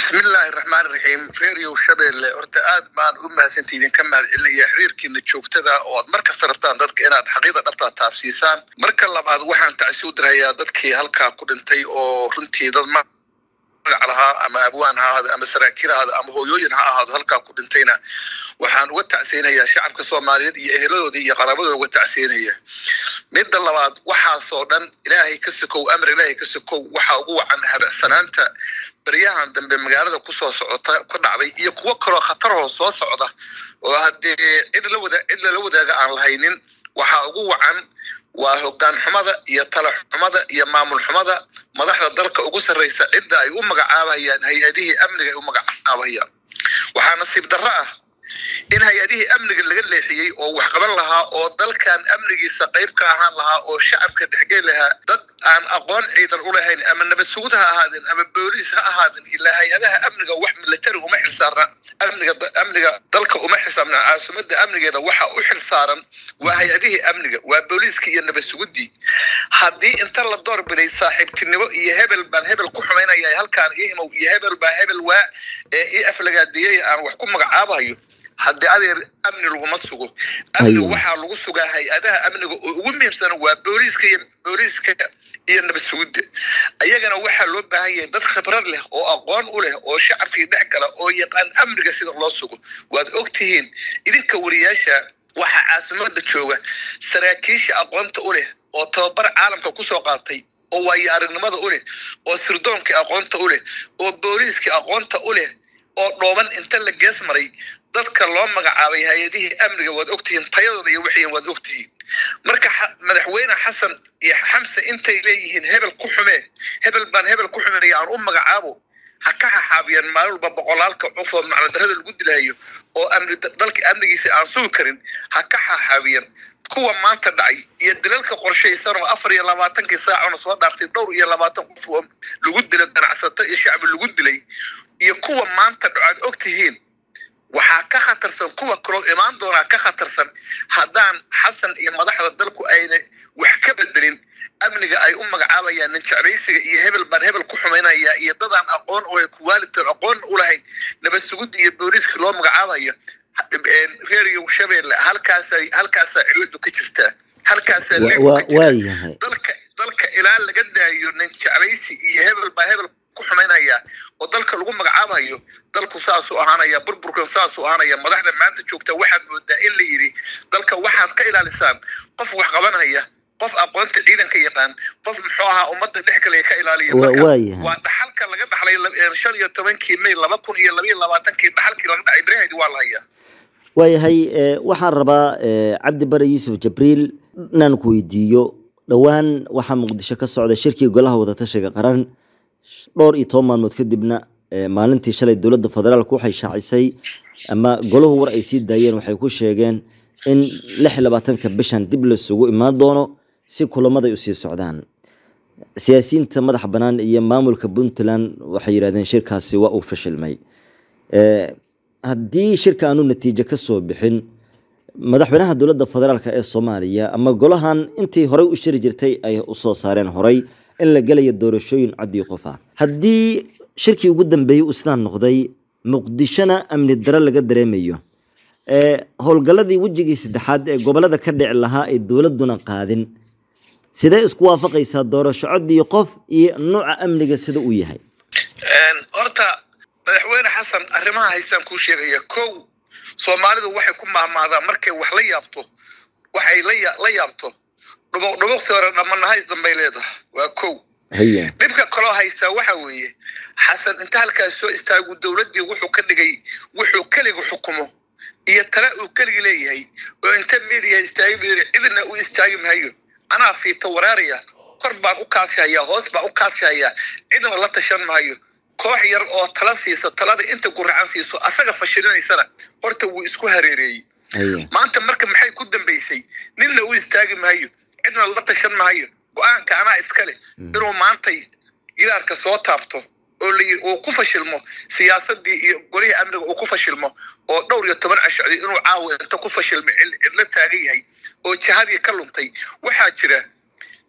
bismillaahi raxmaan raxiim reeriyow shabeelle horta aad baan u mahadsanta idinka mahad celinaya xiriirkiina joogtada oo aad mar kasta rabtaan dadka inaad xaqiida dhabtaa taabsiisaan marka labaad waxaan tacsi u dirayaa dadkii halkaa ku dhintay oo runtii dad magac lahaa ama abwaan ha ahaado ama saraakiil ha ahaado ama hooyooyin ha ahaado halkaa ku dhintayna waxaan uga tacseynayaa shacabka soomaaliyeed iyo eheladoodii iyo qaraabadooda uga tacseynaya midda labaad waxaasoo dhan ilaahay ka sokow amar ilaahay ka sokow waxaa ugu wacan habacsanaanta baryahan dambe magaalada kusoo socota ku dhacday iyo kuwo kaloo khatarahoo soo socda oo haddee cid la wada cid lala wadaaga aan lahaynin waxaa ugu wacan waa hoggaan xumada iyo tala xumada iyo maamul xumada madaxda dalka ugu sarraysa cidda ay u magacaabayaan hay-adihii amniga ay u magacaabayaan waxaa nasiib darro ah in hay-adihii amniga laga leexiyey oo wax qaban lahaa oo dalkan amnigiisa qayb ka ahaan lahaa oo shacabka dhexgeli lahaa dad aan aqoon ciidan u lahayn ama nabad sugud ha ahaadeen ama booliis ha ahaadeen ilaa hay-adaha amniga wax militari uma xilsaarna amniga amniga dalka uma xisaabna caasimada amnigeeda waxa u xilsaaran waa hay-adihii amniga waa booliiskii iyo nabad sugudii haddii inta la doorbiday saaxiibtinimo iyo hebel baan hebel ku xumaynaya halkaan imow iyo hebel baa hebel waa ee ii aflagaadiyey aan wax ku magacaabayo haddii adeer amni laguma sugo amni waxaa lagu sugaa hay-adaha amniga oo ugu muhiimsan waa booliiska iyo booliiska iyo nabad sugudda ayagana waxaa loo baahan yahay dad khibrad leh oo aqoon u leh oo shacabkii dhex gala oo yaqaan amniga sida loo sugo waad og tihiin idinka wariyaasha waxaa caasimada jooga saraakiisha aqoonta u leh oo tababar caalamka kusoo qaatay oo waayo aragnimada u leh oo sirdoonkii aqoonta u leh oo booliiskii aqoonta u leh oo dhooban inta la gees maray dadka loo magacaabay hay-adihii amniga waad ogtihiin tayadooda iyo wixiin waad ogtihiin marka madaxweyne xasan iyo xamse intay leeyihiin hebel ku xumee hebel baan hebel ku xumeeya aan u magacaabo ha ka xaxaabiyaan maalin walba boqolaalka cuf oo macnadarada lagu dilahayo oo amni dalka amnigiisa aan sugi karin ha ka xaxaabiyaan kuwa maanta dhacay iyo dilalka qorshaysan oo afar iyo labaatankii saacona soo dhaartay dhowr iyo labaatan qof oo lagu dilo ganacsato iyo shacbi lagu dilay iyo kuwa maanta dhaco aad og tihiin waxaa ka khatarsan kuwa kaloo imaan doonaa ka khatarsan haddaan xasan iyo madaxda dalku ayna wax ka bedelin amniga ay u magacaabayaan nin jeclaysiga iyo hebel baan hebel ku xumaynaya iyo dadaan aqoon oo kuwaalitoon aqoon u lahayn nabad sugudda iyo booliiska loo magacaabayo reeriyow shabeelle halkaasa halkaasaa ciladu ka jirtaa halkaasaa dalka dalka ilaa laga daayo nin jeclaysi iyo hebel baa hebel ku xumaynaya oo dalka lagu magacaabayo dalku saasuu ahaanaya burburkan saasuu ahaanaya madaxda maanta joogta waxaad moodaa in la yidhi dalka waxaad ka ilaalisaan qof wax qabanaya qof aqoonta ciidanka yaqaan qof muxuu ahaa ummadda dhex kale ka ilaaliya waa dhaxalka laga dhaxlay shan iyo tobankii may laba kun iyo labaiyo labaatankii dhaxalkii laga dhacay berahedi waa la hayaa waayahay waxaan rabaa cabdi bare yuusuf jabriil inaan ku weydiiyo dhowaan waxaa muqdisho ka socda shirkii golaha wadatashiga qaran dhowr iyo toban maalmood kadibna maalintii shalay dowladda federaalk waxay shaacisay ama golahu war ay sii daayeen waxay ku sheegeen in lix iyo labaatanka bishan dib laisugu imaan doono si kulamada ay usii socdaan siyaasiyiinta madaxa bannaan iyo maamulka puntland waxay yidhahdeen shirkaasi waa uu fashilmay haddii shirka aanu natiijo ka soo bixin madaxweynaha dowladda federaalk ee soomaaliya ama golahan intii horey u shiri jirtay ay usoo saareen horay in la gelayo doorashooyin codii qof ah haddii shirkii ugu dambeeyey uu sidaan noqday muqdishona amni daro laga dareemayo howlgalladii wejigii saddexaad ee gobolada ka dhici lahaa ay dowladuna qaadin sidee isku waafaqaysaa doorasho codii qof iyo nuuca amniga sida uu yahay horta madaxweyne xasan arrimaha haystaan kuu sheegaya kow soomaalidu waxay ku mahmaadaa markay wax la yaabto waxay la yaabto dhubuq dhubuqsi hore dhamanahays dambay leedahay waa kow dhibka kaloo haystaa waxa weeye xasan inta halkaas soo istaagu dowladdii wuxuu ka dhigay wuxuu keliga xukumo iyo tala uu keligi leeyahay oo inta midiya istaagi buyiri cidna u istaagi maayo anaa fiito waraaraya kor baan u kaashaya hoos baan u kaashaya cidna la tashan maayo koox yar oo tala siisa talada inta guracan siiso asaga fashilinaysana horta wuu isku hareereeyey maanta marka maxay ku dambaysay ninna u istaagi maayo cidna la tashan maayo go-aanka anaa iskale inuu maantay gidaarka soo taabto oo layii uu ku fashilmo siyaasadii iyo golihii amniga uu ku fashilmo oo dhowr iyo toban cashocday inuu caawa inta ku fashilmo cidla taagan yahay oo jihadii ka luntay waxaa jira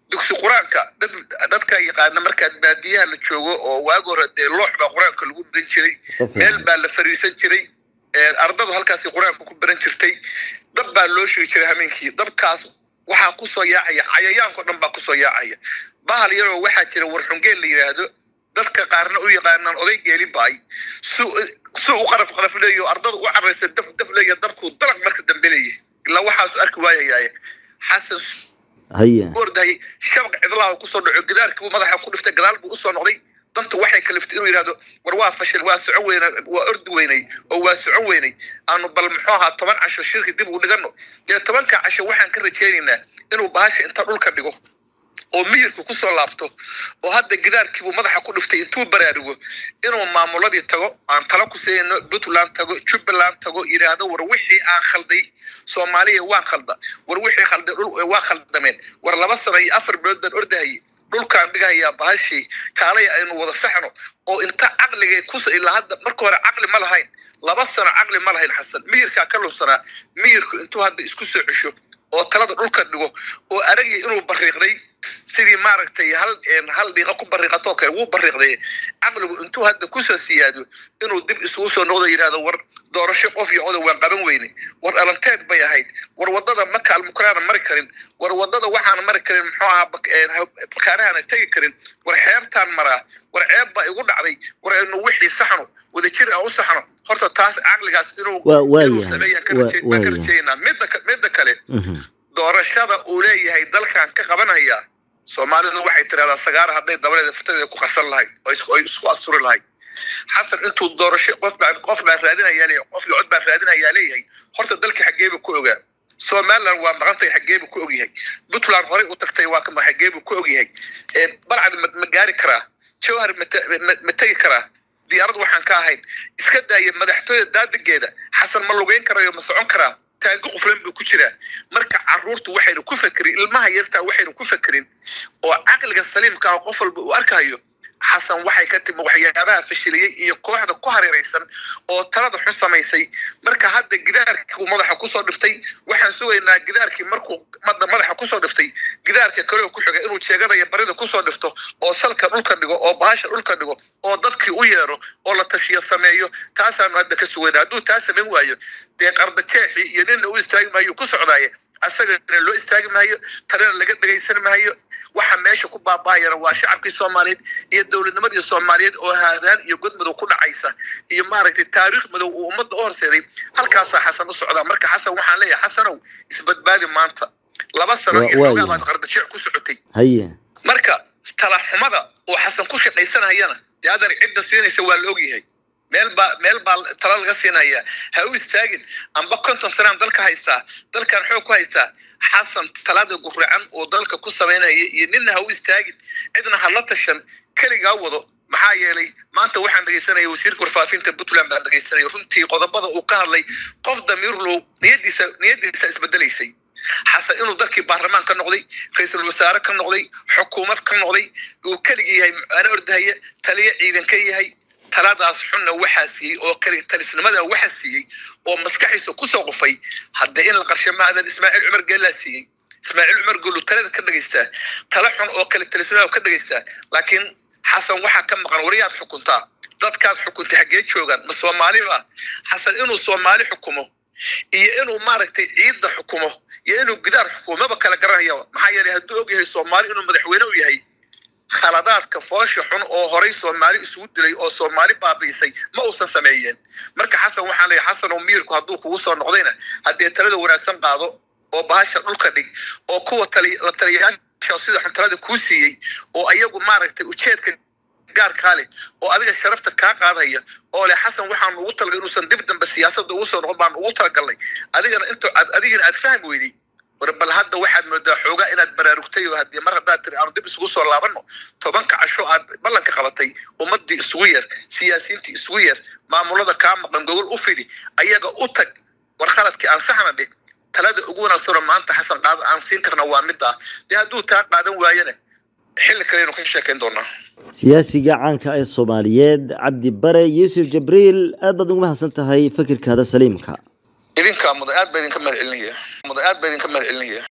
dugsi qur-aanka dad dadka yaqaana markaad baadiyaha la joogo oo waagi hore dee loox baa qur-aanka lagu dan jiray meel baa la fariisan jiray ardadu halkaasi qur-aanka ku baran jirtay dab baa loo sheegi jiray hameenkii dabkaas waxaa kusoo yaacaya cayayaanko dhan baa kusoo yaacaya bahal yaroo waxaa jira warxungeel la yidhaahdo dadka qaarna u yaqaanaan oday geeli baay su u qaraf qaraf leeyo ardada u caraysa daf daf leeya dabkuu dalag marka dambe leeyahy ilaa waxaasu arki waayayaaye xasan haya ordahayay shabaq cidlaha kusoo dhaco gidaarkii buu madaxa ku dhiftay gadaal buu usoo noqday danta waxay kaliftay inuu yidhahdo war waa fashil waa socon weyna waa ordi weynay oo waa socon weynay aanu bal muxuu ahaa toban casho shirki dib ugu dhigano dee tobanka casho waxaan ka rajaynaynaa inuu bahasha inta dhulka dhigo oo miyirku kusoo laabto oo hadda gidaarkiibuu madaxa ku dhiftay intuu baraarugo inuu maamuladii tago aan tala ku siino puntland tago jubbaland tago yidhaahdo war wixii aan khalday soomaaliya waan khalda war wixii khalday waa khaldameen war laba sano iyo afar bilood baan ordahayay dhulkaan dhigahayaa bahashii kaalay aynu wada saxno oo inta caqligay kus ilaa hadda marka hore caqli ma lahayn laba sano caqli ma lahayn xasan miyirkaa ka lunsanaa miyirku intuu hadda isku soo cesho oo talada dhulka dhigo oo aragii inuu bariiqday sidii maaragtay hal hal dhiiqa ku bariiqatoo kale wuu bariiqday caqligu intuu hadda kusoo siyaado inuu dib isugu soo noqdo yidhahdo war doorasho qof iyo oda waan qaban weyne war alanteed bay ahayd war wadada maka almukraana mari karin war wadada waxaan mari karin muxuu ahaa bakaarahaana tegi karin war xeebtaan maraa war ceeb baa igu dhacday war aynu wixii saxno wadajir aan u saxno horta taas caqligaas inuu inuu sameeyaan ka rajeynaa midda midda kale doorashada uu leeyahay dalkan ka qabanaya soomaalidu waxay tidhahdaa sagaara hadday dabaleeda futadeeda ku qarsan lahayd oo isku asturi lahayd xasan intuu doorasho qof baan qof baan raadinayaa leeyahay qof iyo cod baan raadinayaa leeyahay horta dalka xaggeebu ku ogaa somaliland waa maqantay xaggeebu ku ogyahay puntland horey u tagtay waa kama xaggeebu ku ogyahay balcad ma gaari karaa jawhar ma tegi karaa diyaarad waxaan ka ahayn iska daaya madaxtooyada daadigeeda xasan ma lugeyn karayo ma socon karaa taangi quflan buu ku jiraa marka caruurtu waxaynu ku fakerin ilmaha yartaa waxaynu ku fakerin oo caqliga saliimka ah qof walba uu arkayo xasan waxay ka timi waxyaabaha fashiliyey iyo kooxda ku hareeraysan oo talada xun samaysay marka hadda gidaarkii uu madaxa kusoo dhiftay waxaan sugaynaa gidaarkii markuu mada madaxa kusoo dhiftay gidaarka kaleo ku xiga inuu jeegadaya barida kusoo dhifto oo salka dhulka dhigo oo bahasha dhulka dhigo oo dadkii u yeero oo la tashiyo sameeyo taasaanu hadda ka sugaynaa hadduu taa samayn waayo dee qardajeexii iyo nina u istaagi maayo ku socdaaye asagana loo istaagi maayo talena laga dhegaysan maayo waxa meesha ku baabahayana waa shacabkii soomaaliyeed iyo dowladnimadii soomaaliyeed oo haadaan iyo god madow ku dhacaysa iyo maaragtay taariikh madow uu ummadda u horseeday halkaasaa xasan u socdaa marka xasan waxaan leeyahay xasanow isbadbaadi maanta laba sano iyo xoogaa baad qardajeec ku socotay haye marka talaxumada oo xasan ku shaqaysanayana dee adar cidda siinaysa waa la ogyahay meel baa meel baa tala laga siinaya ha u istaagin amba konton sanaan dalka haystaa dalkan xoog ku haystaa xasan talada guracan oo dalka ku samaynaya iyo nina ha u istaagin cidna ha la tashan keligaa wado maxaa yeelay maanta waxaan dhegaysanaya wasiirka warfaafinta puntland baan dhegaysanaya runtii qodobada uu ka hadlay qof damiirlow niyadiisa niyadiisa isbedelaysay xasan inuu dalkii baarlamaan ka noqday ra-iisul wasaare ka noqday xukuumad ka noqday uu keligii yahay ana ordahaya taliya ciidan ka yahay taladaas xunna waxaa siiyey oo kali talisnimada waxaa siiyey oo maskaxiisa kusoo qufay hadda in la qarshe maadan ismaaciil cumar geellaa siiyey ismaaciil cumar geellu talada ka dhegaystaa tala xun oo kale talisnimada ka dhegaystaa laakiin xasan waxaa ka maqan wariyaad xukuntaa dadkaad xukuntay xaggee joogaan ma soomaali ba xasan inuu soomaali xukumo iyo inuu maaragtay ciidda xukumo iyo inuu gidaar xukumo maba kala garanaya maxaa yeelay hadduu og yahay soomaali inuu madaxweyne u yahay khaladaadka foosha xun oo horay soomaali isugu dilay oo soomaali baabiisay ma uusan sameeyeen marka xasan waxaan leeyahay xasan oo miirku hadduu kugu soo noqdayna haddee talada wanaagsan qaado oo bahasha dhulka dhig oo kuwa la taliyayaasha sida xun talada kuu siiyey oo ayagu maaragtay ujeedka gaarkaa leh oo adiga sharafta kaa qaadaya oo leh xasan waxaan ugu talagalay inuusan dib dambe siyaasadda ugu soo noqon baan ugu talagalnay adigana intu adigana aad fahmi weyday war bal hadda waxaad moodaa xoogaa inaad baraarugtay oo haddii mar haddaad tiri aanu dib isugu soo laabanno tobanka casho aad ballanka qabatay ummaddii isugu yeer siyaasiyiintii isugu yeer maamulada kaa maqan gogol u fidi ayaga u tag war khaladkii aan saxna dhig talada ugu wanaagsanoo maanta xasan qaada aan siin karna waa middaa dee hadduu taa qaadan waayana xilli kaleynu ka sheekayn doonaa siyaasiga caanka ee soomaaliyeed cabdi bare yuusuf jabriil aad baad ugu mahadsan tahay fikirkaada saliimka idinkaa mudan aad baa idinka mahad celinaya mudan aad baa idinka mahad celinaya